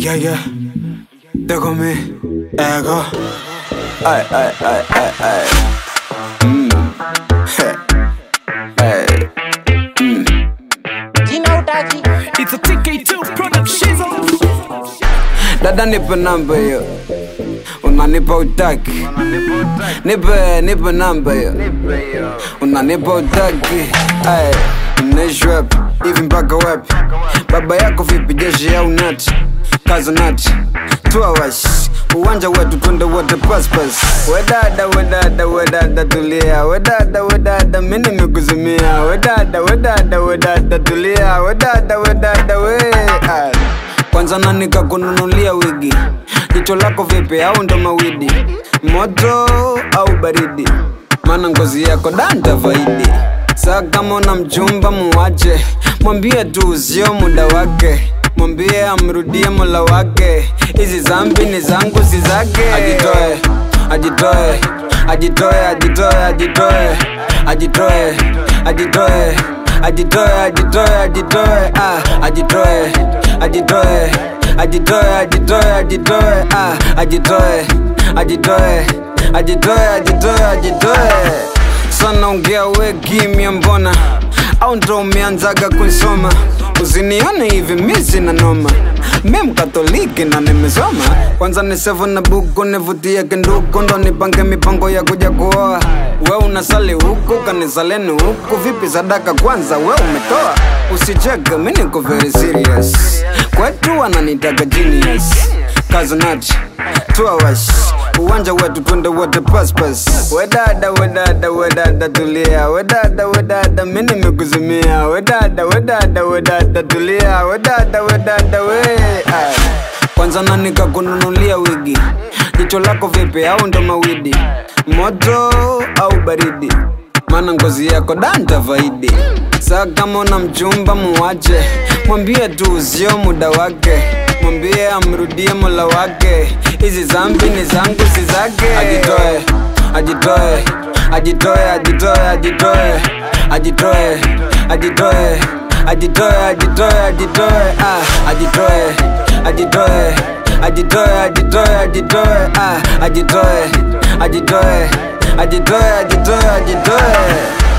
Yeah, yeah. Déjame mi ego. Ay, ay, ay, ay, ay. Mm. Hey. Hey. Jina utaji It's a TK2 production. Dada nipe namba hiyo, unanipa utaki. Nipe, nipe namba hiyo, unanipa utaki. Ay, mnaishi wapi hivi mpaka wapi? Baba yako vipi, jeshi au nati? Kaza nati, tuawash uwanja wetu twende wote paspas. Wedada, wedada, wedada tulia, wedada, wedada mimi nimekuzimia, wedada, wedada, wedada tulia, wedada, wedada we Ay. Kwanza nani kakununulia wigi? Jicho lako vipi au ndo mawidi? Moto au baridi? Maana ngozi yako danta faidi. Saa kama una mchumba muwache, mwambie tu sio muda wake, mwambie amrudie mola wake. Hizi zambi ni zangu si zake. Ajitoe, ajitoe, ajitoe, ajitoe, ajitoe, ajitoe, ajitoe, ajitoe, ajitoe, ajitoe, ah, ajitoe, ajitoe, ajitoe, ajitoe, ajitoe, ah, ajitoe, ajitoe, ajitoe, ajitoe, ajitoe. Sana ongea we kimya mbona au ndo umeanzaga kuisoma usinione hivi mi sina noma mi mkatoliki na nimesoma kwanza ni sevu na buku nivutie kinduku ndo nipange mipango ya kuja kuoa we unasali huku kanisaleni huku vipi sadaka kwanza we umetoa usicheke mi niko very serious kwetu wananitaka genius kazanati tuawash uwanja wetu twende wote paspas wedada wedada wedada tulia wedada wedada mi nimekuzimia wedada wedada wedada tulia wedada wedada we Ay. kwanza nani kakununulia wigi jicho lako vipi au ndo mawidi moto au baridi maana ngozi yako danta faidi saa kama una mchumba muwache mwambie tu sio muda wake mwambie amrudie mola wake hizi zambi ni zangu si zake ajitoe ajitoe ajitoe ajitoe ajitoe ajitoe ajitoe ajitoe ajitoe ajitoe ah ajitoe ajitoe ajitoe ajitoe ajitoe ah ajitoe ajitoe ajitoe ajitoe ajitoe